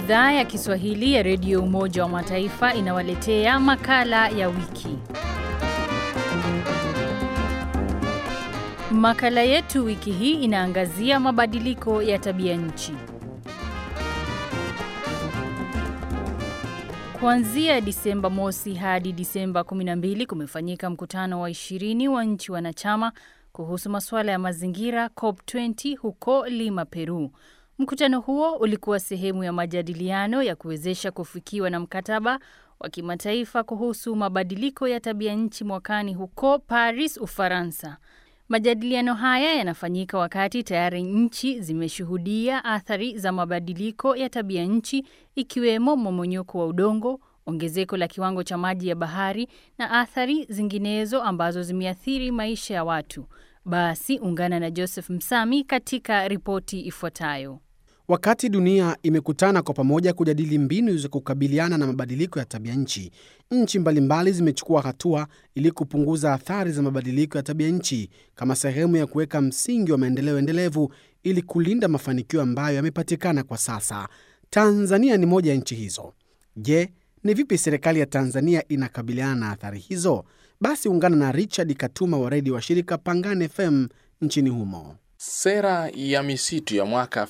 Idhaa ya Kiswahili ya Redio Umoja wa Mataifa inawaletea makala ya wiki. Makala yetu wiki hii inaangazia mabadiliko ya tabia nchi. Kuanzia Disemba mosi hadi Disemba 12 kumefanyika mkutano wa 20 wa nchi wanachama kuhusu masuala ya mazingira COP20 huko Lima, Peru. Mkutano huo ulikuwa sehemu ya majadiliano ya kuwezesha kufikiwa na mkataba wa kimataifa kuhusu mabadiliko ya tabia nchi mwakani huko Paris, Ufaransa. Majadiliano haya yanafanyika wakati tayari nchi zimeshuhudia athari za mabadiliko ya tabia nchi ikiwemo mmomonyoko wa udongo, ongezeko la kiwango cha maji ya bahari na athari zinginezo ambazo zimeathiri maisha ya watu. Basi ungana na Joseph Msami katika ripoti ifuatayo. Wakati dunia imekutana kwa pamoja kujadili mbinu za kukabiliana na mabadiliko ya tabia nchi, nchi mbalimbali zimechukua hatua ili kupunguza athari za mabadiliko ya tabia nchi kama sehemu ya kuweka msingi wa maendeleo endelevu ili kulinda mafanikio ambayo yamepatikana kwa sasa. Tanzania ni moja ya nchi hizo. Je, ni vipi serikali ya Tanzania inakabiliana na athari hizo? Basi ungana na Richard Katuma wa redio wa shirika Pangani FM nchini humo. Sera ya misitu ya mwaka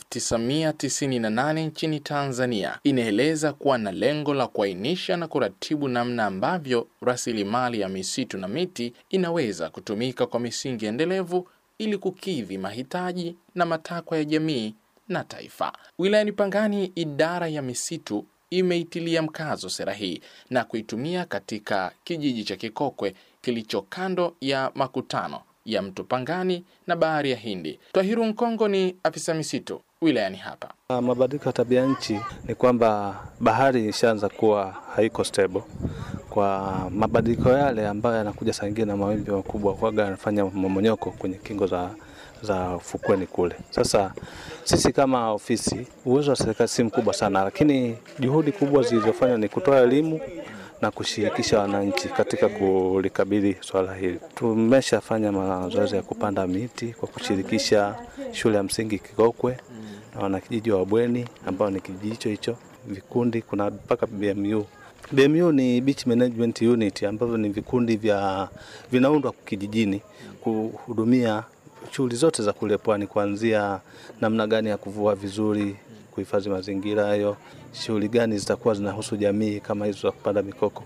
1998 nchini Tanzania inaeleza kuwa na lengo la kuainisha na kuratibu namna ambavyo rasilimali ya misitu na miti inaweza kutumika kwa misingi endelevu ili kukidhi mahitaji na matakwa ya jamii na taifa. Wilayani Pangani, idara ya misitu imeitilia mkazo sera hii na kuitumia katika kijiji cha Kikokwe kilicho kando ya makutano ya mto Pangani na bahari ya Hindi. Twahiru Nkongo ni afisa misitu wilayani hapa. Mabadiliko ya tabia nchi ni kwamba bahari ishaanza kuwa haiko stable kwa mabadiliko yale ambayo yanakuja saa ingine na mawimbi makubwa, kwaga yanafanya mmomonyoko kwenye kingo za za fukweni kule. Sasa sisi kama ofisi, uwezo wa serikali si mkubwa sana, lakini juhudi kubwa zilizofanywa ni kutoa elimu na kushirikisha wananchi katika kulikabili swala hili. Tumeshafanya mazoezi ya kupanda miti kwa kushirikisha shule ya msingi Kikokwe na wanakijiji wa Bweni ambao ni kijiji hicho hicho, vikundi, kuna mpaka BMU. BMU ni Beach Management Unit ambavyo ni vikundi vya vinaundwa kijijini kuhudumia shughuli zote za kule pwani, kuanzia namna gani ya kuvua vizuri, kuhifadhi mazingira hayo, shughuli gani zitakuwa zinahusu jamii kama hizo za kupanda mikoko.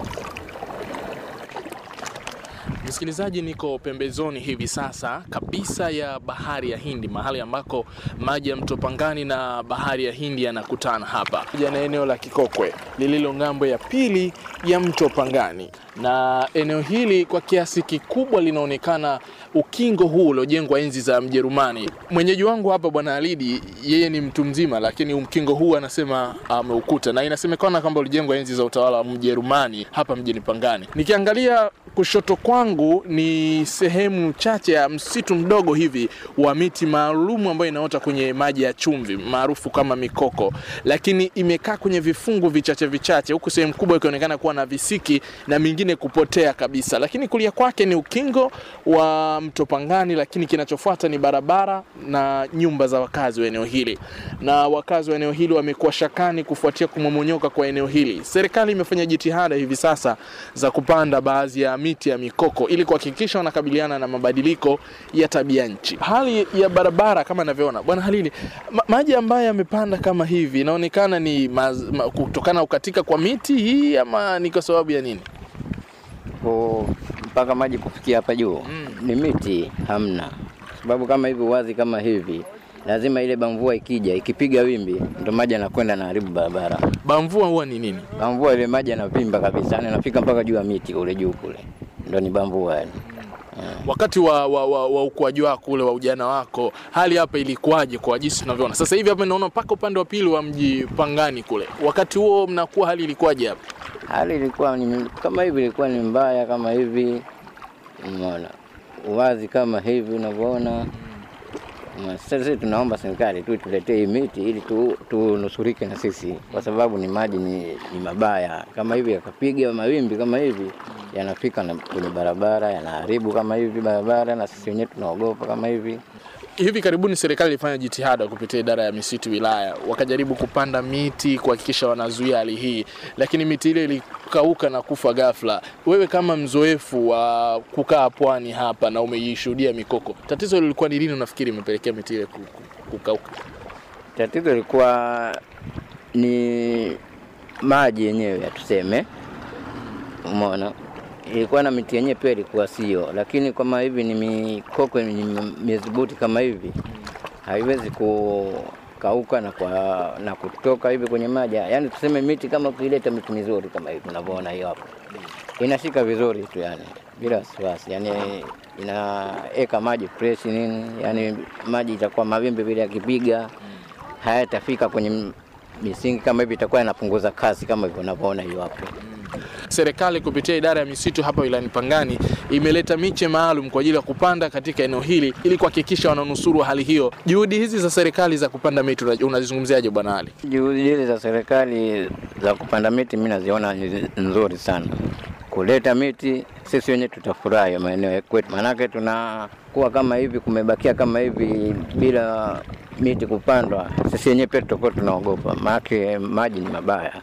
Msikilizaji, niko pembezoni hivi sasa kabisa ya bahari ya Hindi, mahali ambako maji ya mto Pangani na bahari ya Hindi yanakutana hapa na eneo la Kikokwe lililo ng'ambo ya pili ya mto Pangani, na eneo hili kwa kiasi kikubwa linaonekana ukingo huu uliojengwa enzi za Mjerumani. Mwenyeji wangu hapa Bwana Alidi, yeye ni mtu mzima, lakini ukingo huu anasema ameukuta, na inasemekana kwamba ulijengwa enzi za utawala wa Mjerumani hapa mjini Pangani. Nikiangalia kushoto kwangu ni sehemu chache ya msitu mdogo hivi wa miti maalumu ambayo inaota kwenye maji ya chumvi maarufu kama mikoko, lakini imekaa kwenye vifungu vichache vichache, huku sehemu kubwa ikionekana kuwa na visiki na mingine kupotea kabisa. Lakini kulia kwake ni ukingo wa mto Pangani, lakini kinachofuata ni barabara na nyumba za wakazi wa eneo hili, na wakazi wa eneo hili wamekuwa shakani kufuatia kumomonyoka kwa eneo hili. Serikali imefanya jitihada hivi sasa za kupanda baadhi ya miti ya mikoko ili kuhakikisha wanakabiliana na mabadiliko ya tabia nchi. Hali ya barabara kama ninavyoona, bwana Halili, ma maji ambayo yamepanda kama hivi inaonekana ni maz, ma, kutokana na kukatika kwa miti hii ama ni kwa sababu ya nini? Kwa mpaka maji kufikia hapa juu mm. ni miti hamna, sababu kama hivi wazi kama hivi lazima ile bamvua ikija ikipiga wimbi ndo maji yanakwenda na haribu barabara. Bamvua huwa ni nini? Bamvua ile maji yanavimba kabisa, yani yanafika mpaka juu ya miti kule juu kule, ndo ni bamvua yani. Yeah. Wakati wa, wa, wa, wa ukuaji wako ule wa ujana wako, hali hapa ilikuwaje kwa jinsi tunavyoona sasa hivi? Hapa naona mpaka upande wa pili wa mji Pangani kule, wakati huo mnakuwa, hali ilikuwaje hapa? Hali ilikuwa ni kama hivi, ilikuwa ni mbaya kama hivi, umeona uwazi kama hivi unavyoona. Sasa tunaomba serikali tu tuletee hii miti ili tunusurike tu na sisi, kwa sababu ni maji ni, ni mabaya kama hivi, yakapiga mawimbi kama hivi yanafika na kwenye barabara yanaharibu kama hivi barabara, na sisi wenyewe tunaogopa kama hivi. Hivi karibuni serikali ilifanya jitihada kupitia idara ya misitu wilaya, wakajaribu kupanda miti kuhakikisha wanazuia hali hii, lakini miti ile ilikauka na kufa ghafla. Wewe kama mzoefu wa kukaa pwani hapa na umeishuhudia mikoko, tatizo lilikuwa ni nini? Unafikiri imepelekea miti ile ku- ku- kukauka? Tatizo ilikuwa ni maji yenyewe tuseme, umeona, ilikuwa na miti yenyewe pia ilikuwa sio, lakini kama hivi ni mikoko ni mizibuti kama hivi haiwezi kukauka na, kwa, na kutoka hivi kwenye maji. Yaani tuseme miti kama ukileta miti mizuri kama hivi unavyoona hiyo hapo, inashika vizuri tu yani bila wasiwasi, yani inaeka maji fresh nini, yani maji itakuwa mawimbi vile yakipiga hayatafika kwenye misingi kama hivi, itakuwa inapunguza kasi kama hivyo unavyoona hiyo hapo. Serikali kupitia idara ya misitu hapa wilayani Pangani imeleta miche maalum kwa ajili ya kupanda katika eneo hili ili kuhakikisha wananusuru hali hiyo. Juhudi hizi za serikali za kupanda miti una- unazizungumziaje Bwana Ali? Juhudi hizi za serikali za kupanda miti mimi naziona ni nzuri sana. Kuleta miti sisi wenyewe tutafurahi maeneo ya kwetu, maanake tunakuwa kama hivi, kumebakia kama hivi bila miti kupandwa, sisi wenyewe pia tutakuwa tunaogopa, maanake maji ni mabaya.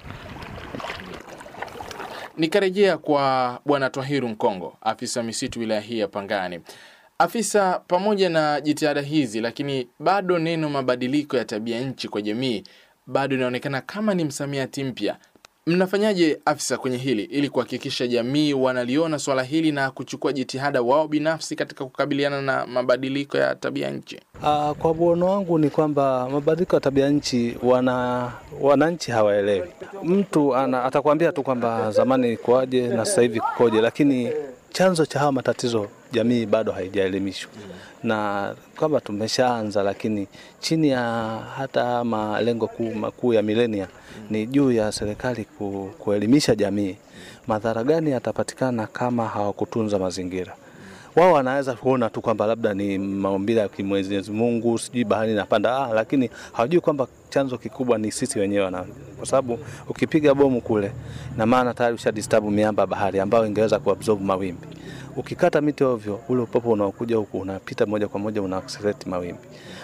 Nikarejea kwa Bwana Twahiru Mkongo, afisa misitu wilaya hii ya Pangani. Afisa, pamoja na jitihada hizi, lakini bado neno mabadiliko ya tabia nchi kwa jamii bado inaonekana kama ni msamiati mpya. Mnafanyaje afisa kwenye hili ili kuhakikisha jamii wanaliona swala hili na kuchukua jitihada wao binafsi katika kukabiliana na mabadiliko ya tabia nchi? Uh, kwa muono wangu ni kwamba mabadiliko ya tabia nchi wana wananchi hawaelewi. Mtu ana, atakwambia tu kwamba zamani ikoje na sasa hivi kukoje, lakini chanzo cha haya matatizo jamii bado haijaelimishwa na kwamba tumeshaanza, lakini chini ya hata malengo kuu makuu ya milenia ni juu ya serikali ku, kuelimisha jamii madhara gani yatapatikana kama hawakutunza mazingira wao wanaweza kuona tu kwamba labda ni maumbile ya Mwenyezi Mungu, sijui bahari inapanda, ah, lakini hawajui kwamba chanzo kikubwa ni sisi wenyewe wana, kwa sababu ukipiga bomu kule, na maana tayari ushadisturb miamba ya bahari ambayo ingeweza kuabsorb mawimbi. Ukikata miti ovyo, ule upepo unaokuja huku unapita moja kwa moja una accelerate mawimbi.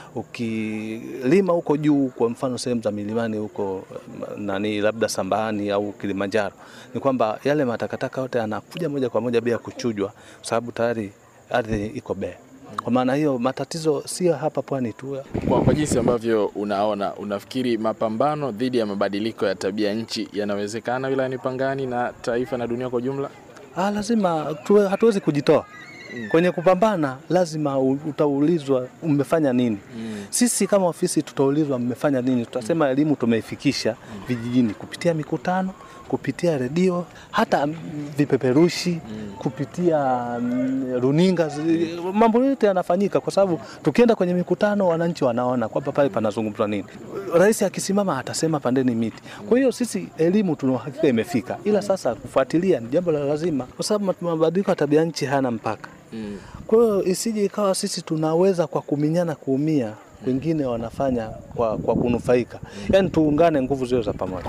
Ukilima huko juu, kwa mfano sehemu za milimani huko nani, labda Sambani au Kilimanjaro, ni kwamba yale matakataka yote yanakuja moja kwa moja bila kuchujwa, kwa sababu tayari ardhi iko bea. Kwa maana hiyo matatizo sio hapa pwani tu. Kwa, kwa jinsi ambavyo unaona, unafikiri mapambano dhidi ya mabadiliko ya tabia nchi yanawezekana wilayani Pangani na taifa na dunia kwa ujumla? Ah, lazima tuwe, hatuwezi kujitoa kwenye kupambana, lazima u- utaulizwa umefanya nini. Sisi kama ofisi tutaulizwa mmefanya nini, tutasema elimu tumeifikisha vijijini kupitia mikutano, kupitia redio, hata mm, vipeperushi, kupitia mm, runinga. zi- Mambo yote yanafanyika kwa sababu tukienda kwenye mikutano, wananchi wanaona kwamba pale panazungumzwa nini. Rais akisimama atasema pandeni miti. Kwa hiyo sisi elimu tuna uhakika imefika, ila sasa kufuatilia ni jambo la lazima, kwa sababu mabadiliko ya tabia nchi hayana mpaka. Kwa hiyo isije ikawa sisi tunaweza kwa kuminyana kuumia, wengine wanafanya kwa, kwa kunufaika. Yaani tuungane nguvu zio za pamoja.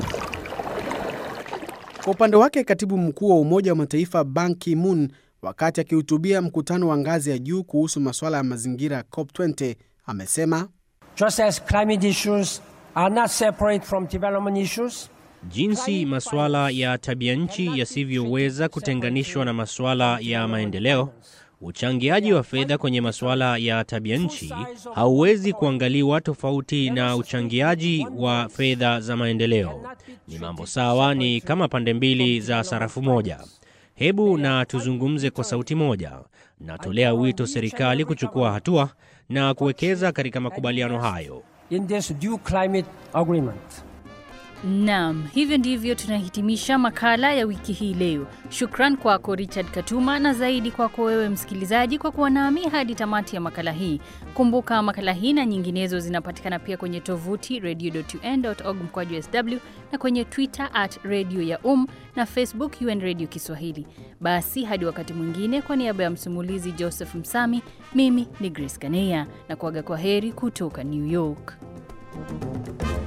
Kwa upande wake, katibu mkuu wa Umoja wa Mataifa Ban Ki-moon, wakati akihutubia mkutano wa ngazi ya juu kuhusu masuala ya mazingira COP20, amesema Just as climate issues are not separate from development issues, Jinsi masuala ya tabia nchi yasivyoweza kutenganishwa na masuala ya maendeleo, uchangiaji wa fedha kwenye masuala ya tabia nchi hauwezi kuangaliwa tofauti na uchangiaji wa fedha za maendeleo. Ni mambo sawa, ni kama pande mbili za sarafu moja. Hebu na tuzungumze kwa sauti moja. Natolea wito serikali kuchukua hatua na kuwekeza katika makubaliano hayo. in this new climate agreement. Naam, hivyo ndivyo tunahitimisha makala ya wiki hii leo. Shukran kwako Richard Katuma na zaidi kwako wewe msikilizaji kwa kuwa nami hadi tamati ya makala hii. Kumbuka makala hii na nyinginezo zinapatikana pia kwenye tovuti radio.un.org mkwaju sw na kwenye Twitter at radio ya um na Facebook UN Radio Kiswahili. Basi hadi wakati mwingine, kwa niaba ya msimulizi Joseph Msami, mimi ni Grace Kaneya na kuaga kwa heri kutoka New York.